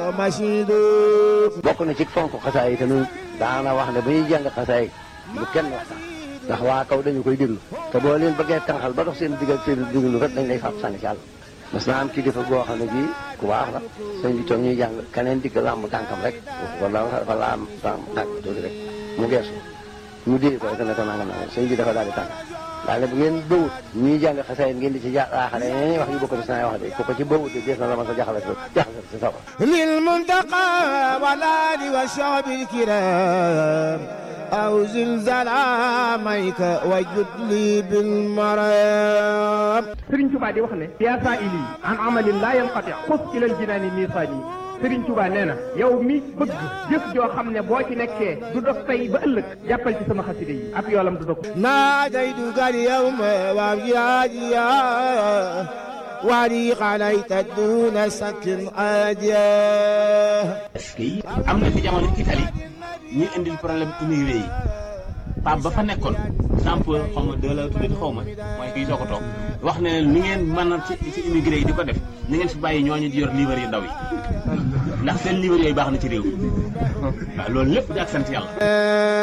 مشيد bokk na ci fonk xasaay yi tamit daana wax ne bu ñuy jàng xasaay bu kenn waxtaan ndax waa kaw dañu koy déglu te boo leen bëggee tànqal ba dox seen diggal seen déglu rek dañ lay fab sànni ci àll mas naa am kilifa goo xam ne bii ku baax la sëñ bi toog ñuy jàng keneen digg làmb tànkam rek wala wala am tànk tànk tuuti rek mu geesu mu dee ko rek ne ko nangam nangam sëñ bi dafa daal di tànk daal ne bu ngeen bëwut ñuy jàng xasaay ngeen di ci jaaxale ñeneen wax yu bokk ci saa wax de ku ko ci bëwut de dees na la ma sa jaxale jaxale si sawa للمنتقى والآل والشعب الكرام أو زلزال عاميك وجد لي بالمرام Sëriñ Tuubaa di wax ne yaa saa ili an amalin laa yanqati xus ilal jinaani miisaani Sëriñ Tuubaa nee na yow mi bëgg jëf joo xam ne boo ci nekkee du dog tey ba ëllëg jàppal ci sama xaside yi ab yoolam du dog ناديتك اليوم وابجاديا ولي عليك دون سك عاديا est-ce que am na fi jamono Italie ñuy indil problème immigré yi Pape ba fa nekkoon Jean-Paul xaw ma de la tuddati xaw ma mooy kii soo ko toog wax ne leen ni ngeen mën a ci ci immigré yi di ko def ni ngeen fi bàyyi ñooñu di yor livre yu ndaw yi ndax seen livre yooyu baax na ci réew mi waaw loolu lépp di ak sant yàlla